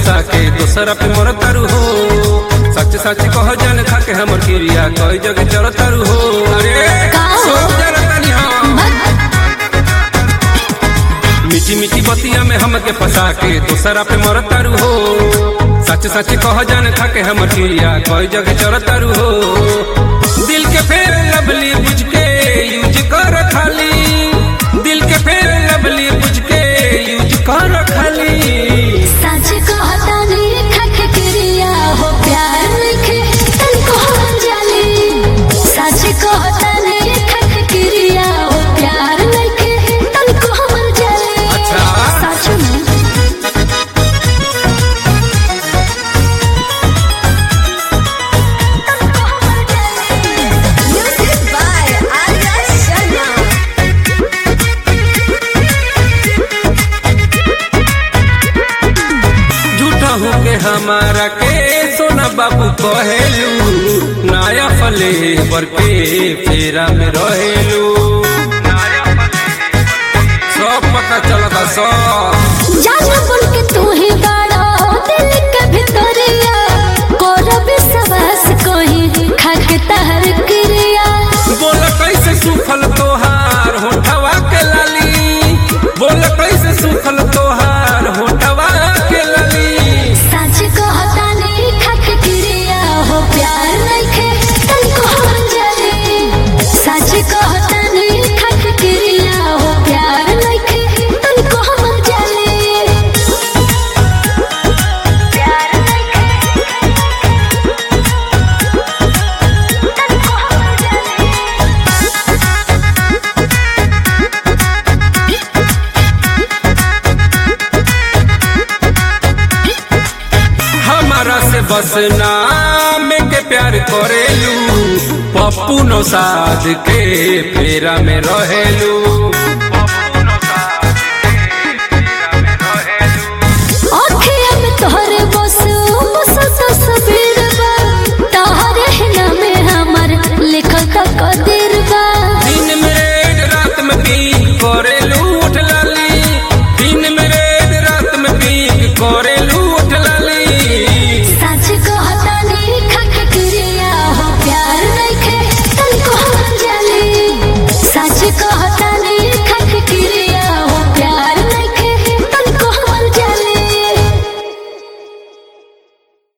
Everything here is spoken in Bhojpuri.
फंसा के दोसरा पे मर तारू हो सच सच कह जान खा के हमर क्रिया कई जगह चल तारू हो अरे का हो? सोच जरा तनी हम मीठी मीठी बतिया में हमके फंसा के दोसरा पे मर तारू हो सच सच कह जान खा के हमर क्रिया कई जगह चल तारू हो दिल के फेर लवली बुझ के यूज कर खाली दिल के फेर लवली बुझ के यूज कर खाली सच कहता नहीं खख क्रिया हो प्यार लिखे तन को हम जाने सच कहता नहीं खख क्रिया हो प्यार लिखे तन को हम जाने अच्छा। सच में Music by Arya Sharma. झूठा हो के हमारा के सोना बाबू कहेलू नया फले बर के फेरा में रहेलू सब पता चलता सब जाना बुन के तू ही बड़ा दिल के भितरिया कोरब सवास कोही खख तहर क्रिया बोल कैसे सुखल तोहार होठवा के लाली बोल कैसे सुखल तोहार होठवा के लाली सच कहता नहीं खख क्रिया हो प्यार नहीं तन को हम जाने सच कहता नहीं खख क्रिया हो प्यार नहीं तन को हम जाने प्यार हमारा से बस नाम के प्यार करेलू पप्पू नो साध के फेरा में रहेलू